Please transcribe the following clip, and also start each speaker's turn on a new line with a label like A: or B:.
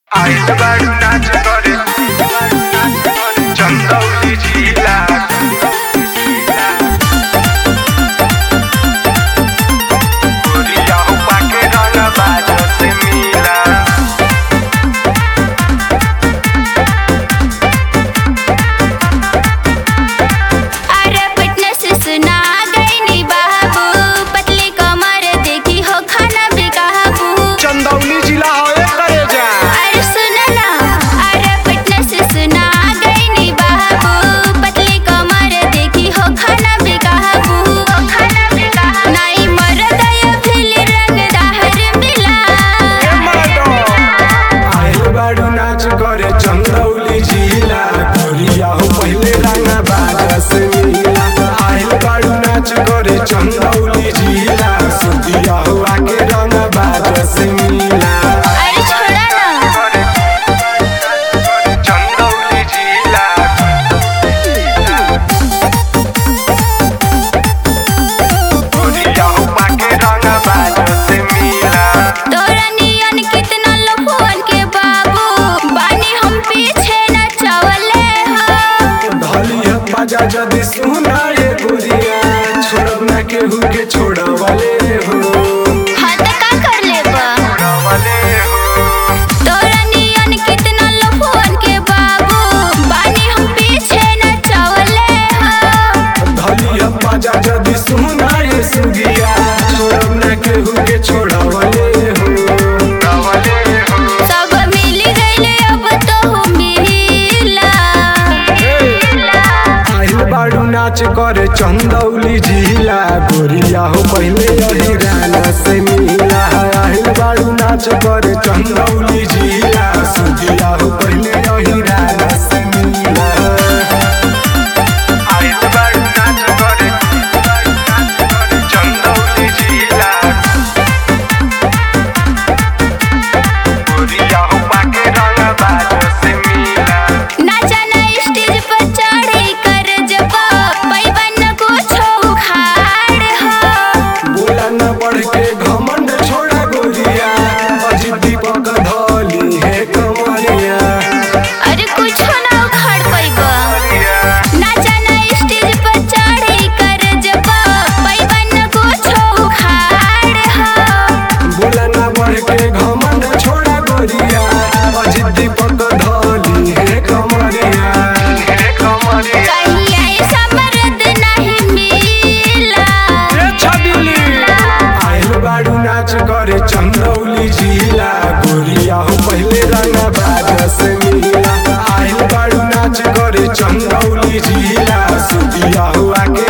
A: आइल बारू नाच करे चंदौली जिला गोरिया हुपा के रंग बाज से मिला
B: अरे फिटनेस सुना गई नी बाबू पतली कमर देखी हो खाना भी काबू
A: चंदौली जिला होए करे जा
B: अरे सुन ना अरे फिटनेस सुना गई नी बाबू पतली कमर देखी हो खाना भी काबू खाना भी काबू नहीं मरद या फिर रंग दाहर मिला
C: आइल बाडू नाच करे चंदौली जिला गोरिया हो पहले रंगा बाजा से मिला आइल बाडू नाच करे चंदौली जिला सुतिया हो आके रंगा बाजा से मिला
B: अरे छोड़ा ना
A: चंदौली जिला गोरिया हुपा के रंग बाज से मिला
B: तोरा नियन कितना लफुअन के बाबू बानी हम पीछे न चवले हो
C: धली है बाजा जदी सुना ये गोरिया छोड़ब ना केहू के छोड़वले हो
B: हाँ तो का कर लेबा
A: रवले हो
B: तोरा नियन कितना लफुअन के बाबू बानी हम पीछे न चवले हो
C: धली है बाजा जदी सुना ये सुगिया छोड़ब ना केहू के छोड़वले हो
A: रवले हो
B: सब मिल गइले अब तो मिला
C: आइल बाडू नाच करे चंदौली जिला गोरिया हो पहले यही गाना से मिला आइल बाडू नाच करे चंदौली जिला सुगिया हो पहले यही गाना से मिला
A: आइल बारू नाच करे चंदौली जिला गोरिया हुपा के रंग बाज से मिला
B: नाचा ना स्टेज पर चढ़ी कर जब पैबन को छो खाड़ हो
C: बोला न बढ़ के घमंड छोड़ा गोरिया अजी दीपक धली है कमरिया
B: अरे कुछ ना उखाड़ पैबा
A: गोरिया
B: नाचा ना स्टेज पर चढ़ी कर जब पैबन को छो खाड़ हो
C: बोला न बढ़ के घमंड छोड़ा गोरिया अजी दीपक धली है कमरिया
A: हे कमरिया
B: कहीं ऐसा मर्द नहीं मिला
C: आइल बाडू नाच करे चंदौली जिला गोरिया हो पहले रंगा बाजा से मिला आइल बाडू नाच करे चंदौली जिला सुतिया हो आके